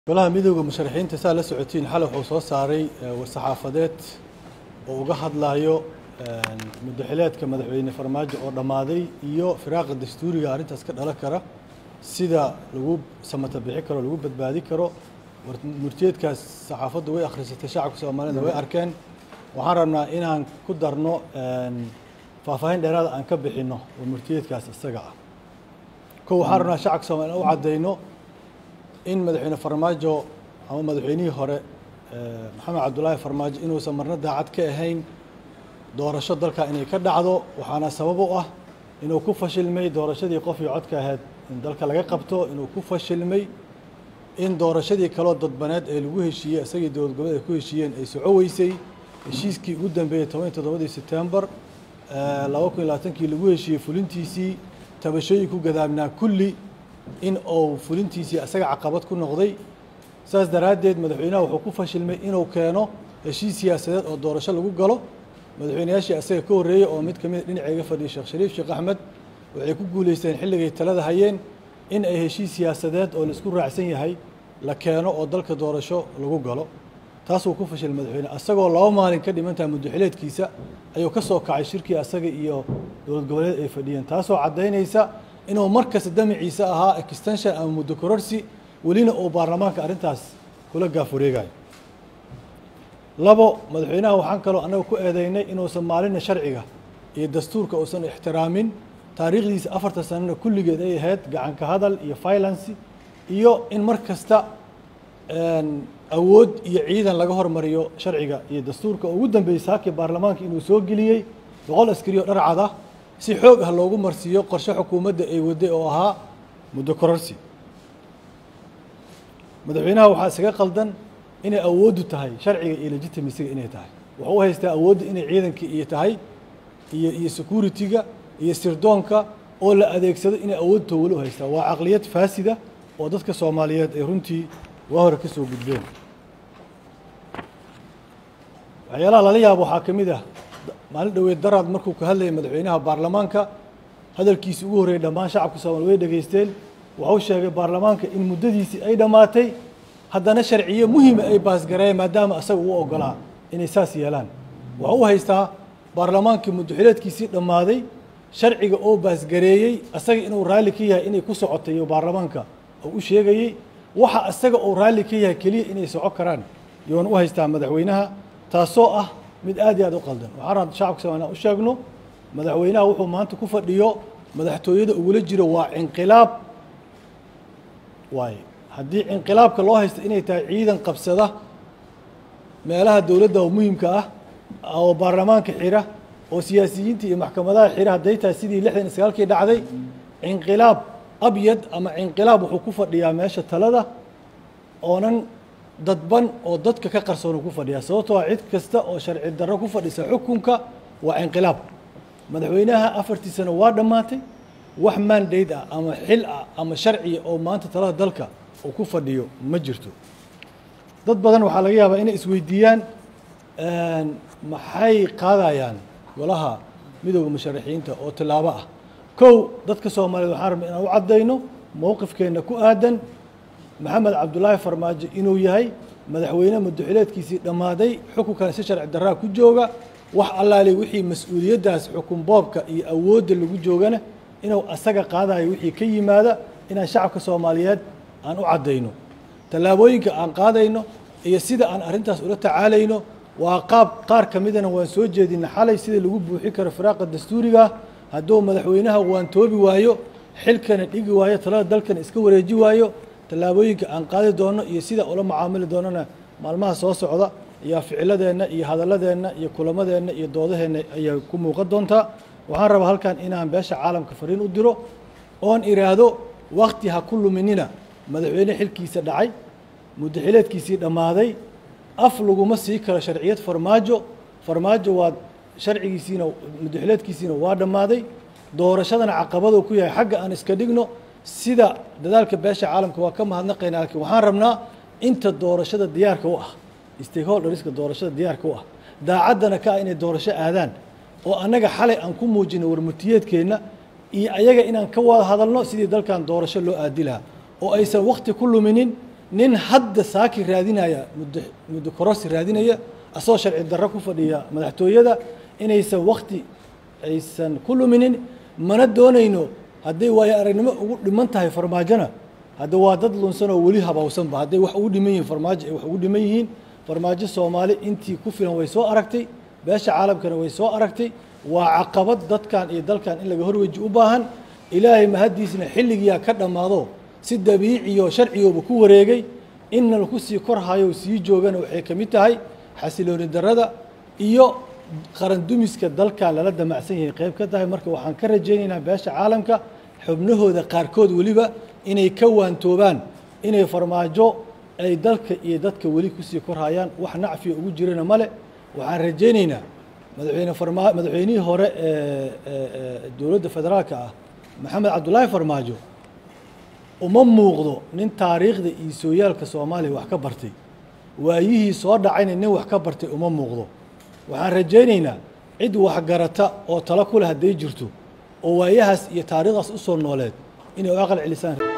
golaha midooda musharaxiinta saa la socotiin xalay wuxuu soo saaray war-saxaafadeed oo uga hadlayo muddaxileedka madaxweyne farmaajo oo dhammaaday iyo firaaqa dastuuriga arrintaas ka dhalan kara sida lagu samata bixi karo lagu badbaadi karo murtiyeedkaas saxaafaddu way akhrisatay shacabka soomaalida way arkeen waxaan rabnaa inaan ku darno faahfaahin dheeraada aan ka bixinno oo murtiyeedkaas isaga ah ko waxaan rabnaa shacabka soomaalida u caddayno in madaxweyne farmaajo ama madaxweynihii hore maxamed cabdulaahi farmaajo inuusan marna daacad ka ahayn doorasho dalka inay ka dhacdo waxaana sabab u ah inuu ku fashilmay doorashadii qofii codka ahayd in dalka laga qabto inuu ku fashilmay in doorashadii kaloo dadbaneed ee lagu heshiiyey isagii dowlad goboleed ay ku heshiiyeen ay soco weysay heshiiskii ugu dambeeyey toban iyo toddobadii sebtembar laba kun iyo labaatankii lagu heshiiyey fulintiisii tabashooyin ku gadaabnaa kulli in uu fulintiisii isaga caqabad ku noqday saas daraaddeed madaxweynaha wuxuu ku fashilmay inuu keeno heshiis siyaasadeed oo doorasho lagu galo madaxweynayaashii isaga ka horreeyey oo mid ka mida dhinacayga fadhiyay sheekh shariif sheekh axmed waxay ku guulaysteen xilligay talada hayeen in ay heshiis siyaasadeed oo la isku raacsan yahay la keeno oo dalka doorasho lagu galo taasuu ku fashilay madaxweyne isagoo laba maalin ka dhimantaha muddaxileedkiisa ayuu ka soo kacay shirkii asaga iyo dowlad goboleed ay fadhiyeen taasoo caddaynaysa inuu markasta damaciisa ahaa extension ama muddo kororsi welina uu baarlamaanka arrintaas kula gaaf wareegayo labo madaxweynaha waxaan kaloo annaga ku eedeynay inuusan maalina sharciga iyo dastuurka uusan ixtiraamin taariikhdiisa afartan sanana kulligeed ay ahayd gacanka hadal iyo violence iyo in mar kasta awood iyo ciidan laga hormariyo sharciga iyo dastuurka oo ugu dambeeyey saakii baarlamaanka inuu soo geliyey boqol askari oo dharcad ah si xoog ah loogu marsiiyo qorshe xukuumadda ay waday oo ahaa muddo kororsi madaxweynaha waxaa isaga qaldan inay awooddu tahay sharciga iyo legitimisiga inay tahay wuxuu u haystaa awoodda inay ciidankii iyo tahay iyo iyo security-ga iyo sirdoonka oo la adeegsado inay awood towalo u haystaa waa caqliyad faasida oo dadka soomaaliyeed ay runtii waa hore ka soo gudbeen waxyaalaha lala yaabo waxaa ka mid ah maalin dhoweed daraad markuu ka hadlayay madaxweynaha baarlamaanka hadalkiisii ugu horreeyey dhammaan shacabka soomali way dhegaysteen wuxuu sheegay baarlamaanka in muddadiisii ay dhammaatay haddana sharciyo muhima ay baasgareeyeen maadaama asaga uu ogolaa inay saas yeelaan wuxuu u haystaa baarlamaankii muddaxileedkiisii dhammaaday sharciga oo baasgareeyey asaga inuu raalli ka yahay inay ku socotay iyo baarlamaanka oo u sheegayey waxa asaga uu raalli ka yahay keliya inay soco karaan yoona u haystaa madaxweynaha taasoo ah mid aad iyo aad u qaldan waxaan rabaa shacabka soomaliya u sheegno madaxweynaha wuxuu maanta ku fadhiyo madaxtooyada ugula jiro waa inqilaab waaye haddii inqilaabka loo haysto inay tahay ciidan qabsada meelaha dowladda oo muhimka ah oo baarlamaanka xira oo siyaasiyiinta iyo maxkamadaha xira hadday tahay sidii lixdan iyo sagaalkii dhacday inqilaab abyad ama inqilaab wuxuu ku fadhiyaa meesha talada oonan dadban oo dadka ka qarsoonu ku fadhiyaa sababtoo a cid kasta oo sharci darro ku fadhisa xukunka waa inqilaab madaxweynaha afartii sano waa dhammaatay wax mandate ah ama xil ah ama sharciya oo maanta talada dalka uu ku fadhiyo ma jirto dad badan waxaa laga yaabaa inay isweydiiyaan maxay qaadayaan golaha midooda musharaxiinta oo tilaabo ah kow dadka soomaaliyeed waxaan rabna inaan u caddayno mowqifkeenna ku aadan maxamed cabdulaahi farmaajo inuu yahay madaxweyne muddaxileedkiisii dhammaaday xukunkan si sharci darraa ku jooga wax allaali wixii mas-uuliyaddaas xukun boobka iyo awoodda lagu joogana inuu asaga qaadayo wixii ka yimaada inaan shacabka soomaaliyeed aan u caddayno tallaabooyinka aan qaadayno iyo sida aan arrintaas ula tacaalayno waa qaab qaar ka midana waan soo jeedina xalay sida lagu buuxi karo firaaqa dastuuriga hadduu madaxweynaha waan toobi waayo xilkana dhigi waayo talada dalkana iska wareeji waayo tallaabooyinka aan qaadi doono iyo sida ula macaamili doonana maalmaha soo socda ayaa ficiladeenna iyo hadalladeenna iyo kulamadeenna iyo doodaheenna ayaa ku muuqan doontaa waxaan rabaa halkan inaan beesha caalamka fariin u diro oon iraahdo wakti ha ku luminina madaxweyne xilkiisa dhacay muddaxileedkiisii dhammaaday af laguma sii karo sharciyad farmaajo farmaajo waa sharcigiisiina muddaxileedkiisiina waa dhammaaday doorashadana caqabaduu ku yahay xagga aan iska dhigno sida dadaalka beesha caalamka waa ka mahadnaqayna laakiin waxaan rabnaa inta doorashada diyaarka u ah stakeholderska doorashada diyaarka u ah daacaddana ka ah inay doorasho aadaan oo annaga xalay aan ku muujino warmutiyeedkeenna iyo ayaga inaan ka wada hadalno sidii dalkan doorasho loo aadi lahaa oo aysan wakti ku luminin nin hadda saaki raadinaya muddo muddo korosi raadinaya asagoo sharci darro ku fadhiya madaxtooyada inaysan wakti aysan ku luminin mana doonayno hadday waayo aragnimo ugu dhiman tahay farmaajona hadda waa dad lunsan oo weli habawsanba hadday wax ugu dhiman yihiin farmaajo ay wax ugu dhiman yihiin farmaajo soomaali intii ku filan way soo aragtay beesha caalamkana way soo aragtay waa caqabad dadkan iyo dalkan in laga horweji u baahan ilaahay mahaddiisna xilligiyaa ka dhammaado si dabiiciyo sharcigooba ku wareegay inna laku sii korhayo sii joogana waxay ka mid tahay xasilooni darrada iyo qaran dumiska dalkan lala damacsan yahay qayb ka tahay marka waxaan ka rajaynaynaa beesha caalamka xubnahooda qaarkood weliba inay ka waantoobaan inay farmaajo ay dalka iyo dadka weli kusii korhayaan wax nacfiya ugu jirana male waxaan rajaynaynaa madaxweyne farmaa madaxweynihii hore ee dowladda federaalka ah maxamed cabdullaahi farmaajo uma muuqdo nin taariikhda iyo sooyaalka soomaaliya wax ka bartay waayihii soo dhacayna nin wax ka bartay uma muuqdo waxaan rajaynaynaa cid waxgarata oo talo ku leh hadday jirto oo waayahaas iyo taariikhdaas u soo nooleed inay u aqal celisaan